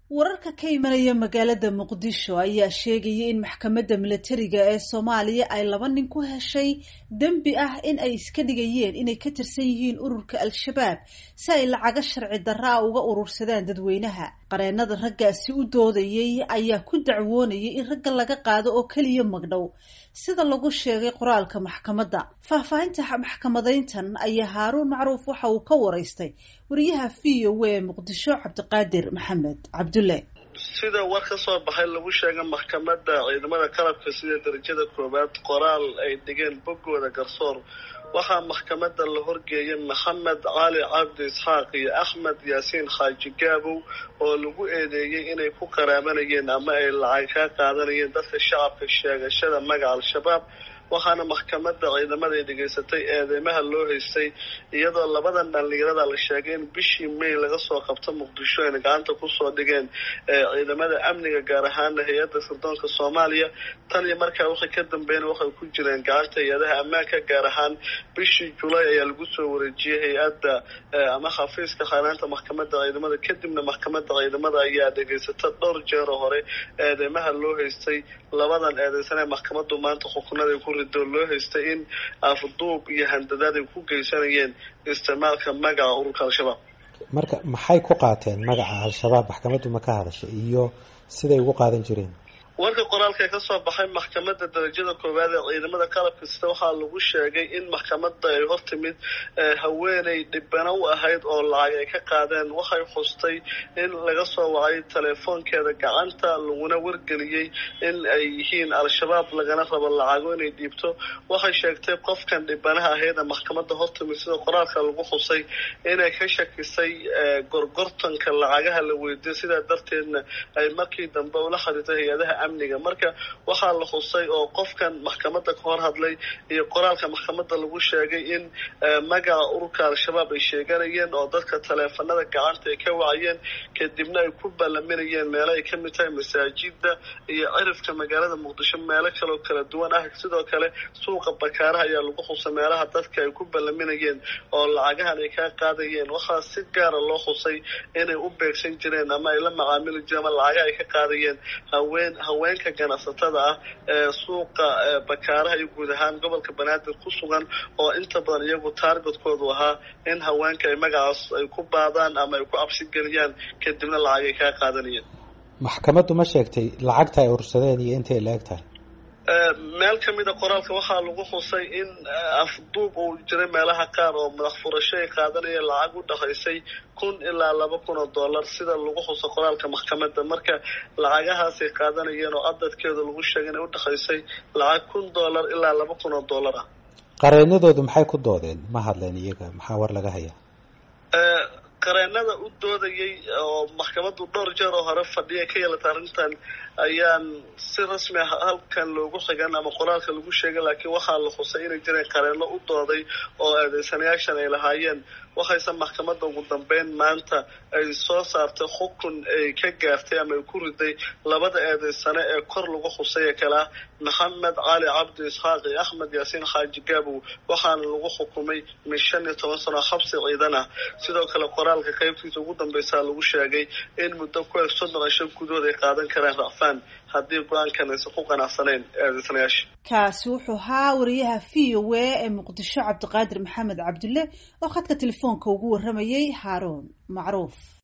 wararka ka imanaya magaalada muqdisho ayaa sheegaya in maxkamadda milatariga ee soomaaliya ay laba nin ku heshay dembi ah in ay iska dhigayeen inay ka tirsan yihiin ururka al-shabaab si ay lacago sharci darra a uga urursadaan dadweynaha qareenada raggaasi u doodayay ayaa ku dacwoonayay in ragga laga qaado oo keliya magdhow sida lagu sheegay qoraalka maxkamadda faahfaahinta maxkamadayntan ayaa haaruun macruuf waxa uu ka waraystay wariyaha v o a muqdisho cabdiqaadir maxamed cabdulle sida war ka soo baxay lagu sheegay maxkamadda ciidamada qalabka sida darajada koowaad qoraal ay dhigeen boggooda garsoor waxaa maxkamadda la horgeeyay maxamed cali cabdi isxaaq iyo axmed yaasiin xaaji gaabow oo lagu eedeeyey inay ku qaraabanayeen ama ay lacag kaa qaadanayeen dadka shacabka sheegashada magaca al-shabaab waxaana maxkamadda ciidamada ay dhegaysatay eedeymaha loo haystay iyadoo labadan dhallinyarada la sheegay in bishii may laga soo qabto muqdisho ayna gacanta kusoo dhigeen ciidamada amniga gaar ahaana hay-adda sirdoonka soomaaliya tan iyo markaa wixii ka dambeeyna waxay ku jireen gacanta hay-adaha ammaanka gaar ahaan bishii julay ayaa lagu soo wareejiyey hay-adda ama xafiiska khanaanta maxkamadda ciidamada kadibna maxkamadda ciidamada ayaa dhegaysata dhowr jeeroo hore eedeymaha loo haystay labadan eedeysan ee maxkamaddu maanta xukunada ku rido loo haystay in afduub iyo handadaad ay ku geysanayeen isticmaalka magaca ururka al-shabaab marka maxay ku qaateen magaca al-shabaab maxkamaddu ma ka hadashay iyo siday ugu qaadan jireen warka qoraalka ee kasoo baxay maxkamadda darajada koowaad ee ciidamada qalabka sida waxaa lagu sheegay in maxkamadda ay hor timid haweeney dhibano u ahayd oo lacag ay ka qaadeen waxay xustay in laga soo wacay telefoonkeeda gacanta laguna wargeliyey in ay yihiin al-shabaab lagana rabo lacago inay dhiibto waxay sheegtay qofkan dhibanaha ahayd ee maxkamadda hor timid sida qoraalka lagu xusay inay ka shakisay gorgortanka lacagaha la weydiyo sidaa darteedna ay markii dambe ula xiriirtay hay-adaha amniga marka waxaa la xusay oo qofkan maxkamadda ka hor hadlay iyo qoraalka maxkamadda lagu sheegay in magaca ururka al-shabaab ay sheeganayeen oo dadka taleefanada gacanta ay ka wacayeen kadibna ay ku ballaminayeen meelo ay kamid tahay masaajida iyo cirifka magaalada muqdisho meelo kaloo kala duwan ah sidoo kale suuqa bakaaraha ayaa lagu xusay meelaha dadka ay ku ballaminayeen oo lacagahan ay kaa qaadayeen waxaa si gaara loo xusay inay u beegsan jireen ama ay la macaamili jireen ama lacaga ay ka qaadayeen haween haweenka ganacsatada ah ee suuqa bakaaraha iyo guud ahaan gobolka banaadir ku sugan oo inta badan iyagu taargetkoodu ahaa in haweenka ay magacaas ay ku baadaan ama ay ku cabsigeliyaan kadibna lacag ay kaa qaadanayeen maxkamaddu ma sheegtay lacagta ay ursadeen iyo intay la eg tahay meel kamida qoraalka waxaa lagu xusay in afduub uu jiray meelaha qaar oo madax furasho ay qaadanayeen lacag u dhexaysay kun ilaa laba kun oo dollar sida lagu xuso qoraalka maxkamadda marka lacagahaasay qaadanayeen oo cadadkeeda lagu sheegay inay udhexaysay lacag kun dollar ilaa laba kun oo dollar ah qareenadoodu maxay ku doodeen ma hadleen iyaga maxaa war laga hayaa qareenada u doodayay oo maxkamaddu dhowr jeer oo hore fadhiya ka yeelata arrintan ayaan si rasmi ah halkan loogu xigan ama qoraalka lagu sheegay laakiin waxaa la xusay inay jireen qareeno u dooday oo eedeysanayaashan ay lahaayeen waxayse maxkamadda ugu dambeyn maanta ay soo saartay xukun ay ka gaartay ama ay ku riday labada eedeysane ee kor lagu xusay ee kale ah maxamed cali cabdi isxaaq iyo axmed yaasiin xaaji gaabow waxaana lagu xukumay min shan iyo toban sano xabsi ciidan ah sidoo kale qoraalka qaybtiisa ugu dambeysaa lagu sheegay in muddo ku eg soddon cisho gudahood ay qaadan karaan racfaan haddii go-aankan aysan ku qanacsanayn eedeysanayaasha kaasi wuxuu ahaa wariyaha v o a ee muqdisho cabdiqaadir maxamed cabdulle oo khadka telefoonka ugu waramayay haaruun macruuf